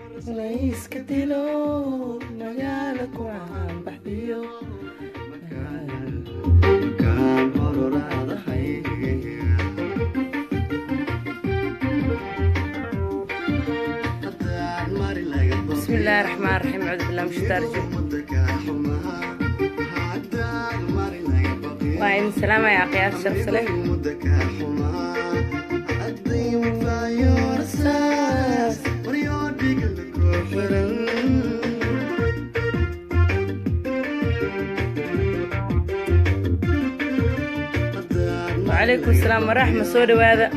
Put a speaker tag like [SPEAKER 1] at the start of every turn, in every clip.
[SPEAKER 1] layska dilo magaala ku caanbaxdiyo بسم الله الرحمن الرحيم أعوذ بالله من الشيطان الرجيم وعين السلامة يا أخي أشرف سلام وعليكم السلام ورحمة سودة وهذا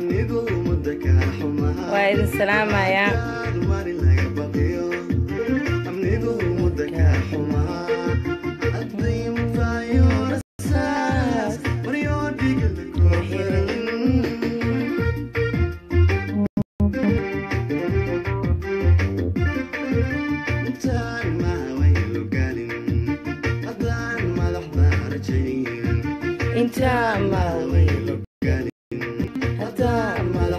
[SPEAKER 1] وعين السلامة يا انت ما حتى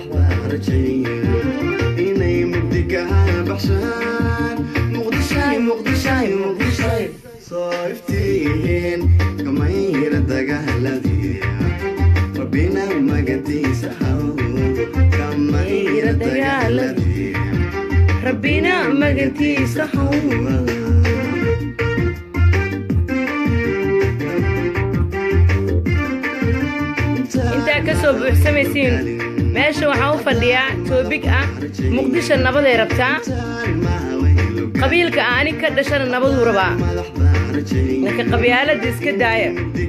[SPEAKER 2] صايفتين كمير دقهلدي ربنا ما قديس كمير دقهلدي
[SPEAKER 1] ربنا ما قلتي صحوه intaa kasoo buuxsamaysiin meesha waxaan u fadhiyaa toobig ah muqdisho nabaday rabtaa qabiilka ah anig ka dhashana nabaduu rabaa laakiin qabyaalada iska daaya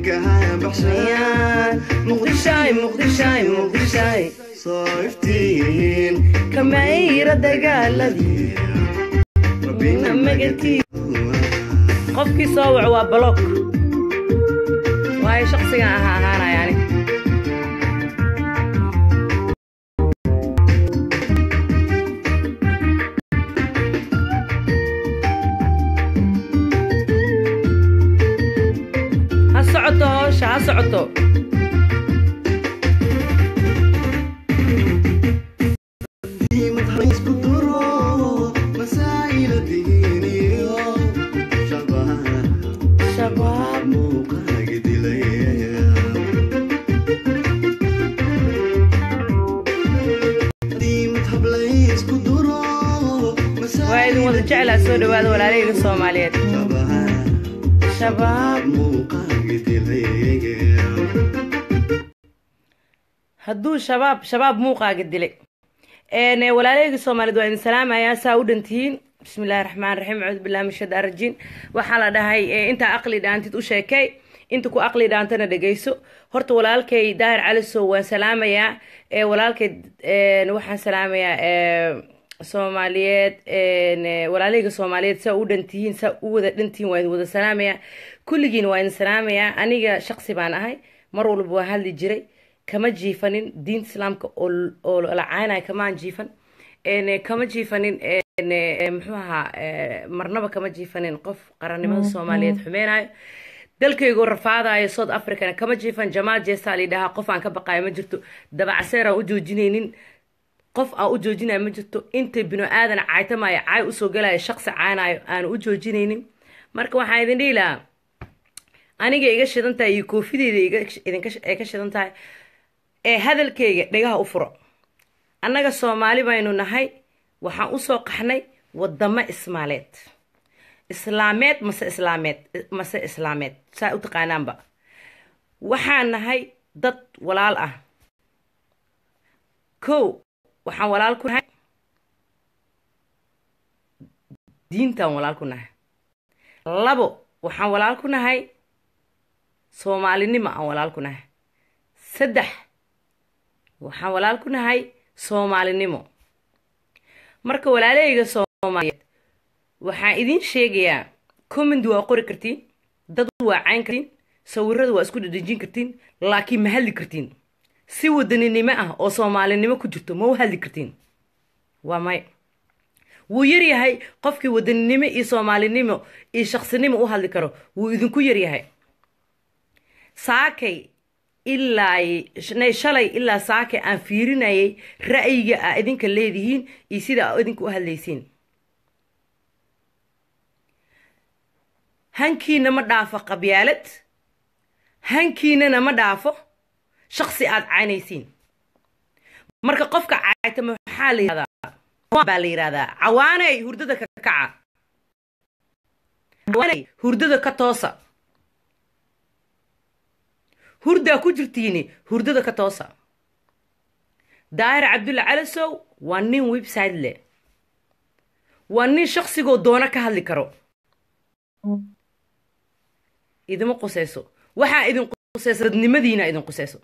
[SPEAKER 1] muqdishaay muqdishaay muqdishaay
[SPEAKER 2] صايفتين
[SPEAKER 1] kamayra dagaaladii magatii qofkii soo waco waa baloog waayo shaqsigan ahaa ahaanaya anig ha socoto hoosha ha socoto shabaab waa idin wada jeclaa soo dhawaada walaalahayga soomaaliyeed shabaab hadduu shabaab shabaab muuqaaga dilay een walaalahayga soomaaliyeed waa idin salaamayaa saa u dhantihiin bismi illaahi raxmaan raxiim acuudu billahi min shaytaan rajiim waxaa la dhahay ee, intaa aqli dhaantid u sheekay inta ku aqli dhaantana dhegeyso horta walaalkay daahir calisow waan salaamayaa ee walaalkay een, waxaan salaamayaa ee, soomaaliyeed een, ee, walaalahayga soomaaliyeed saa u dhantihiin saa u wada dhantihiin waa idin wada salaamayaa kulligiin waa idin salaamayaa aniga shaqsi baan ahay mar walba waan hadli jiray kama jiifanin diinta islaamka oo oo la caynaya kamaan jiifan een, kama jiifanin een, ee, muxuu ahaa ee, marnaba kama jiifanin qof qarannimada soomaaliyeed xumeynayo dalkaygoo rafaadayo south africana kama jiifan jamaal jeestaa lidhahaa qof aan ka baqayo ma jirto dabacaseer aan u joojinaynin qof aan u joojinayo ma jirto inta binu aadan caytamaayo caay usoo galayo shaqsi caanayo aan u joojinaynin marka waxaan idin dhihi lahaa aniga iga shidan tahay iyo koofideyda iga idinka ay ka shidan tahay ee hadalkayga dhegaha u furo annaga soomaali baynu nahay waxaan usoo qaxnay wadamo ismaaleed islaameed mase islaameed mase islaameed saa u taqaanaanba waxaan nahay dad walaal ah kow waxaan walaal ku nahay diintaan walaal ku nahay labo waxaan walaal ku nahay soomaalinimo aan walaal ku nahay saddex waxaan walaal ku nahay soomaalinimo marka walaalahayga soomaaliyeed waxaan idin sheegayaa comment waa qori kartiin dad waa cayn kartiin sawirada waa isku dhadhejin kartiin laakiin ma hadli kartiin si wadaninimo ah oo soomaalinimo ku jirto ma u hadli kartiin waa may wuu yaryahay qofkii wadaninimo iyo soomaalinimo iyo shaqsinimo u hadli karo wuu idinku yaryahay saakay ilaa nay shalay ilaa saakay aan fiirinayay ra'yiga aa idinka leedihiin iyo sida aa idinka u hadlaysiin hankiina ma dhaafo qabyaalad hankiinana ma dhaafo shaksi aad caynaysiin marka qofka caaytama maxaa la yihahdaa baa la yidhahdaa cawaaney hurdada ka kaca cawaaney hurdada ka toosa hurdaa ku jirtiini hurdada ka toosa daahir cabdulla calasow waa nin website leh waa nin shaksigoo doono ka hadli karo idima qusayso waxaa idin qusayso dadnimadiina idin qusayso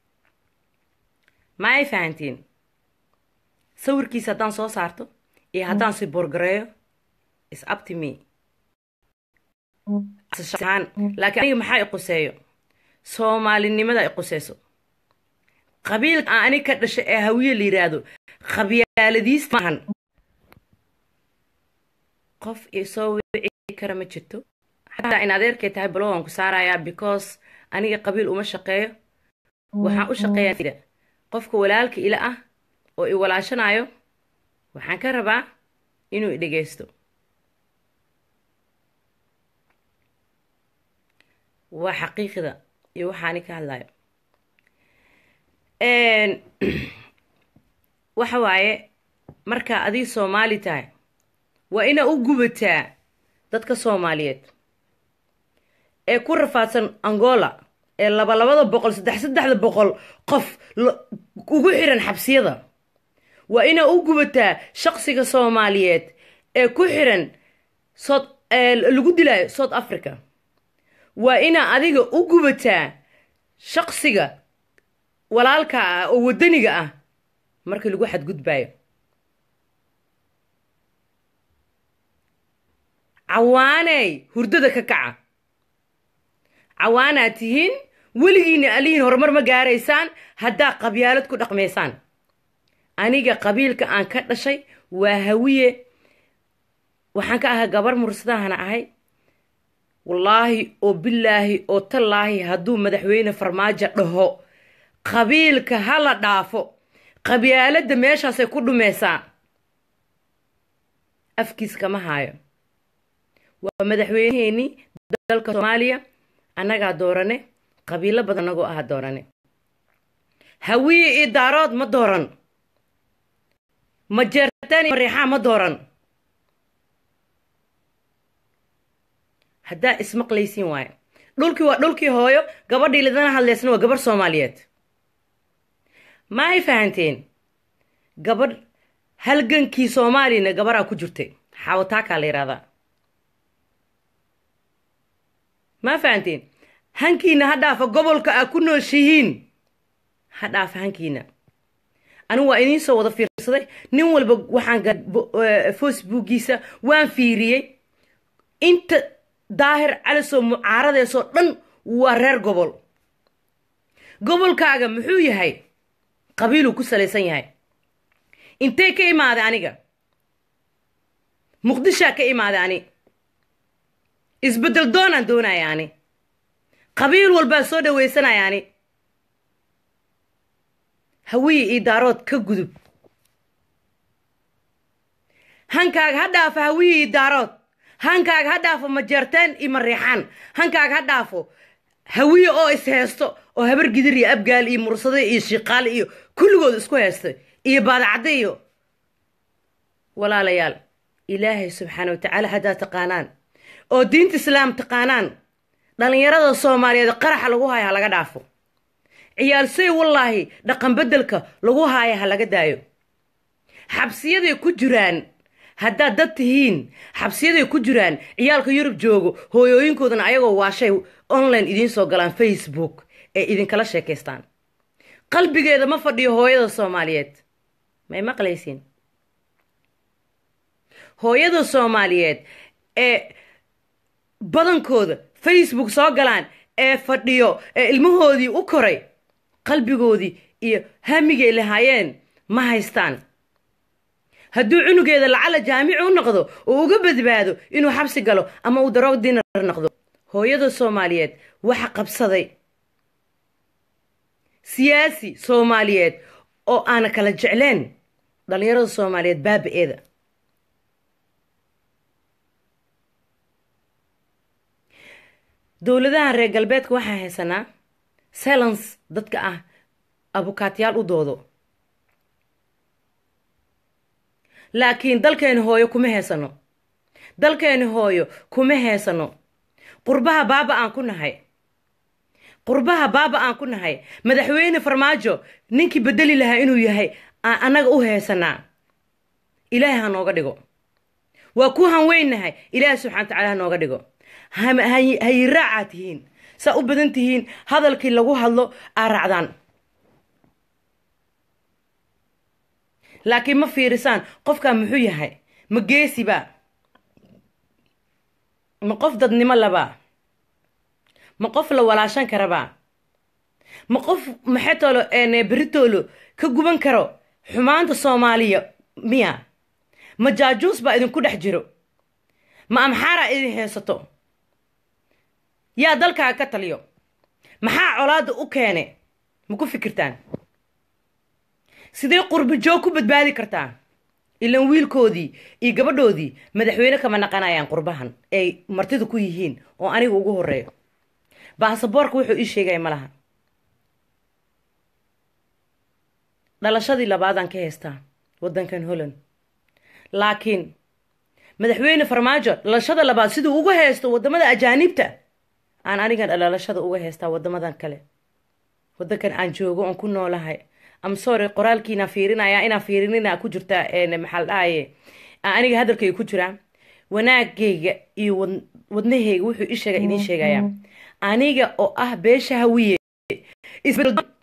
[SPEAKER 1] ma ay fahantiin sawirkiisa haddaan soo saarto iyo haddaan si borgareeyo is upto me laakiin aniga maxaa i quseeyo soomaalinimada i qusayso qabiilka aan anig ka dhashay ee hawiye la yidhaahdo qabyaaladiis maahan qof isoo wici kara ma jirto xataa in adeerkay tahay balo waan ku saarayaa because aniga qabiil uma shaqeeyo waxaan u shaqeeyaa qofka walaalka ila ah oo i walaashanayo waxaan ka rabaa inuu i dhegaysto waa xaqiiqda iyo waxaani ka hadlayo waxa waaye markaa adii soomaali tahay waa inaa u gubataa dadka soomaaliyeed ee ku rafaadsan angola ee laba labada boqol saddex saddexda boqol qof ugu xiran xabsiyada waa inaa u gubataa shaqsiga soomaaliyeed ee ku xiran sod lagu dilaayo south africa waa inaa adiga u gubataa shaqsiga walaalka ah oo waddaniga ah markii lagu xadgudbaayo cawaaney hurdada ka kaca cawaanaad tihiin weligiina alihiin horumar ma gaaraysaan haddaa qabyaalad ku dhaqmaysaan aniga qabiilka aan ka dhashay waa hawiye waxaan ka ahay gabar mursadahana ahay wallaahi oo bilaahi oo tallaahi hadduu madaxweyne farmaajo dhaho qabiilka ha la dhaafo qabyaaladda meeshaasay ku dhumaysaa afkiis kama haayo waa madaxweyneheenii dalka soomaaliya annagaa doorane qabiilo badan anagoo aha doorane hawiye iyo daarood ma dooran majeertaan iyo mariixaa ma dooran haddaa ismaqlaysiin waayo dhulkii waa dhulkii hooyo gabadhii lidana hadlaysna waa gabarh soomaaliyeed ma ay fahanteen gabadh halgankii soomaaliyana gabaraa ku jirtay xaawataakaa la yidhahdaa ma fahanteen hankiina ha dhaafa gobolka aa ku nooshihiin ha dhaafa hankiina anigu waa idiin soo wada fiirsaday nin walba waxaan facebookiisa waan fiiriyey inta daahir calisoo mucaaradeesoo dhan waa reer gobol gobolkaaga muxuu yahay qabiiluu ku salaysan yahay intee ka imaaday aniga muqdishaa ka imaaday ani isbeddel doonaan doonaya ani qabiil walbaa soo dhawaysanaya ani hawiye iyo daarood ka gudub hankaaga ha dhaafo hawiye iyo daarood hankaaga ha dhaafo majeerteen iyo mariixaan hankaaga ha dhaafo hawiye oo is heesto oo habar gidir iyo abgaal iyo mursade iyo shiiqaale iyo kulligood isku heestay iyo baadacadde iyo walaalayaal ilaahay subxaana watacaala haddaa taqaanaan oo diinta islaam taqaanaan dhallinyarada soomaaliyeed qaraxa lagu haayo ha laga dhaafo ciyaalsay wallaahi dhaqan beddelka lagu haayo ha laga daayo xabsiyaday ku jiraan haddaad dad tihiin xabsiyaday ku jiraan ciyaalka yurub joogo hooyooyinkoodana ayagoo waashay online idiin soo galaan facebook ee idinkala sheekaystaan qalbigeeda ma fadhiyo hooyada soomaaliyeed may maqlaysiin hooyada soomaaliyeed ee badankooda facebook soo galaan ee fadhiyo ee ilmahoodii u koray qalbigoodii iyo hamigay lahaayeen ma haystaan hadduu cunugeeda lacala jaamici u noqdo oo uga badbaado inuu xabsi galo ama uu daroog dinar noqdo hooyada soomaaliyeed waxa qabsaday siyaasi soomaaliyeed oo aana kala jecleen dhallinyarada soomaaliyeed baaba-eeda dowladahan reer galbeedka waxaan haysanaa silence dadka ah abukaatyaal u doodo laakiin dalkeeni hooyo kuma heysano dalkeeni hooyo kuma heysano qurbaha baaba aan ku nahay qurbaha baaba aan ku nahay madaxweyne farmaajo ninkii bedeli lahaa inuu yahay aan annaga u heysanaa ilaahay ha nooga dhigo waa ku hanweynahay ilaahay subxana watacaala ha nooga dhigo hayiraacaa tihiin saa u badan tihiin hadalkii lagu hadlo aa raacdaan laakiin ma fiirisaan qofkaa muxuu yahay ma geesiba ma qof dadnimo labaa ma qof la walaashan karabaa ma qof maxetolo beritoolo ka guban karo xumaanta soomaaliya miya ma jaajuus baa idinku dhex jiro ma amxaaraa idin haysato yaa dalkaaga ka taliyo maxaa colaadda u keene ma ku fikirtaan sidee qurbo joog ku badbaadi kartaa ilan wiilkoodii iyo gabadhoodii madaxweyne kama naqanayaan qurbahan ay martida ku yihiin oo aniga ugu horeeyo baasaboorka wuxuu ii sheegaya ma laha dhalashadii labaadaan ka haystaa waddankan holland laakiin madaxweyne farmaajo dhalashada labaad siduu uga haysto waddamada ajaaniibta aan anigan dhalashada uga haystaa waddamadan kale waddankan aan joogo oon ku noolahay am sorry qoraalkiinaa fiirinaya inaa fiirinina ku jirta maxaa la dhahaye aniga hadalkayga ku jiraa wanaagayga iyo wadnahayga wuxuu ii sheega idiin sheegaya aniga oo ah beesha hawiye